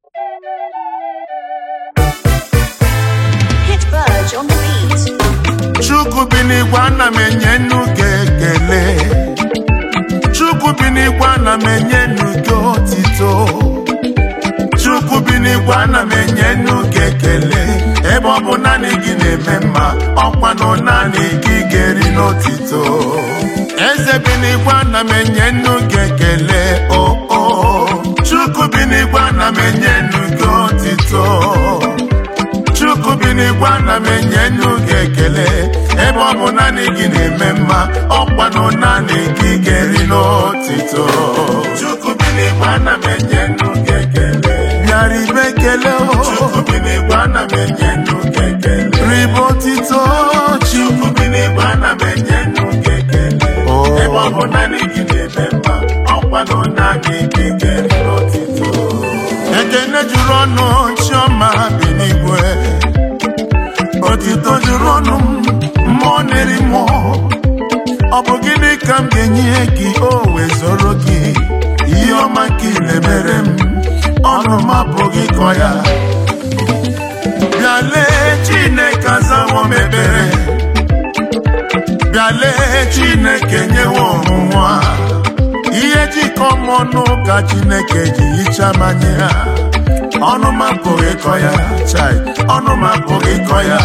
Hit Verge on the beat. chukwu bi n'igwe ana m enye nnu gị ekele chukwu bi n'igwe ana m enye nnu gị otito chukwu bi n'igwe ana m enye nnu gị ekele ebe ọ bụ naanị gị na-eme mma ọkwa na naanị gị ga-eri n'otito eze bi n'igwe ana m enye nnu gị ekele o o chukwu bi n'igwe ana m enye nnu gị otito chukwu bi n'igwe ana m enye nnu gị ekele ebe ọ bụ naanị gị na-eme mma ọkwanụ naanị gị ga-eri n'otito chukwu bi n'igwe ana m enye nnu gị ekele bịara ibe ekele o chukwu bi n'igwe ana m enye nnu gị ekele ribe otito chukwu bi n'igwe ana m enye nnu gị ekele ebe ọ bụ naanị gị na-eme mma ọkwanụ naanị gị ga-eri n'otito ekene juru ọnụ chiọma bi n'igwe otito juru ọnụ m mmụọ na-eri mmụọ ọ bụ gịnị ka m ga-enye gị o wezoro gị ihe ọma ka ị na-emere m ọnụ m apụghị kọ ya bịa lee chineke azawo m ebere bịa lee chineke nyewe ọnwụnwa ihe jikọ m ọnụ ka chineke ji hichaa m anya ya ọnụ m apụghị ịkọ ya chai ọnụ m apụghị ịkọ ya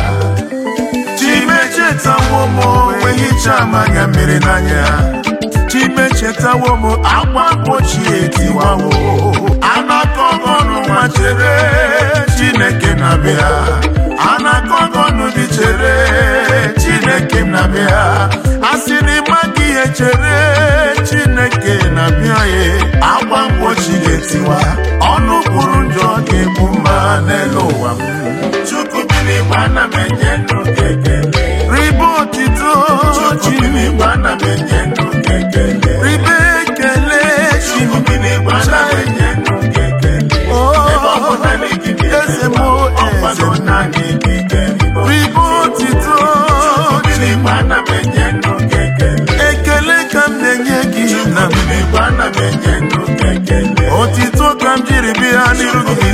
chimechetawo m wee hichaa m anya mmiri n'anya chimechetawo m akwa mgbochi etiwawo anakọgọ ọnụ nwa chere chineke na-abịa anakọgọ ọnụ dị chere chineke na-abịa asị n'ịma gị ihe chere chineke na-abịa ya akwa mgbochi ga-etiwa ọnụ kwuru njọ ga-egbu mma n'elu ụwa m chukwu bi n'igwe ana m enye ndụ gị ekele ribe otito chukwu bi n'igwe ana m enye ndụ gị ekele ribe ekele chukwu bi n'igwe ana m enye ndụ gị ekele ebe ọ bụ naanị gị eze m ọkwado naanị gị ga-eri ribe otito chukwu bi n'igwe ana m enye ndụ gị ekele ekele ka m na-enye gị na m n'igwe ana m enye ndụ gị ekele otito ka m jiri bịa n'iru gị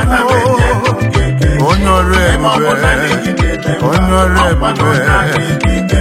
onye ọrụ ebube onye ọrụ ebube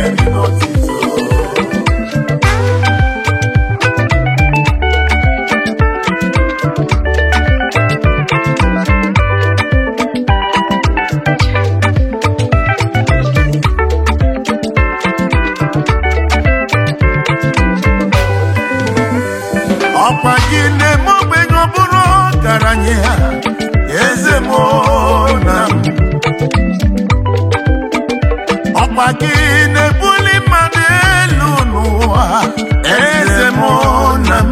ọkwa gị na-eme ogbenye ọ bụrụ ọgaranya ya eze m na m ọkwa gị na-ebuli mmadụ elu n'ụwa eze m na m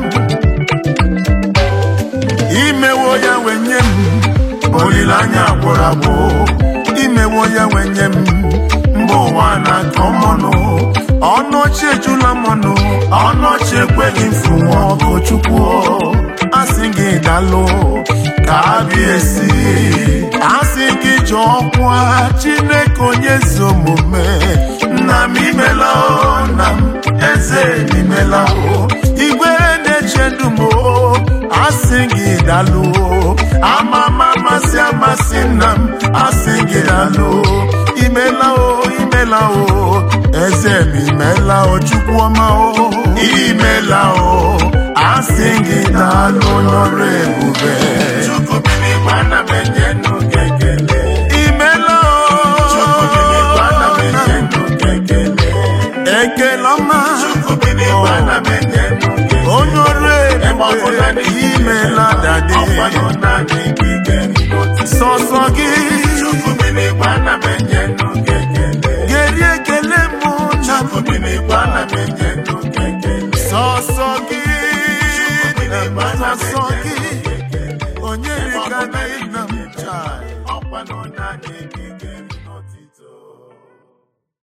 imewo ya wenye m olileanya gwụrụ agwụ imewo ya wenye m mba ụwa na-akọ mọnụ ọnụ ochie ejula mọnụ ọnụ ochie ekweghị mfu nwa ọkụ chukwu asị gị dalụ ka abịa esi asị gị jụọ ọkwa chineke onye ezi omume nna m imela o nna m eze imela o igwe na-eche ndụ m o asị gị dalụ ama m amasị amasị nna m asị gị dalụ imela o imela o eze m imela o chukwu ọma o imela o asị gị dalụ n'ọrụ ebube chukwu bi n'igwe ana m enye ndụ gị ekele imela o chukwu bi n'igwe ana m enye ndụ gị ekele ekele ọma chukwu bi n'igwe ana m enye ndụ gị onye ọrụ ebube imela dade sọsọ gị chukwu bi n'igwe ana m enye ndụ gị ekele geri ekele mụ na chukwu bi n'igwe ana m enye ndụ gị ekele sọsọ gị sọsọ gị onye rika na nna m chai ọkwa na ọ na-adịghị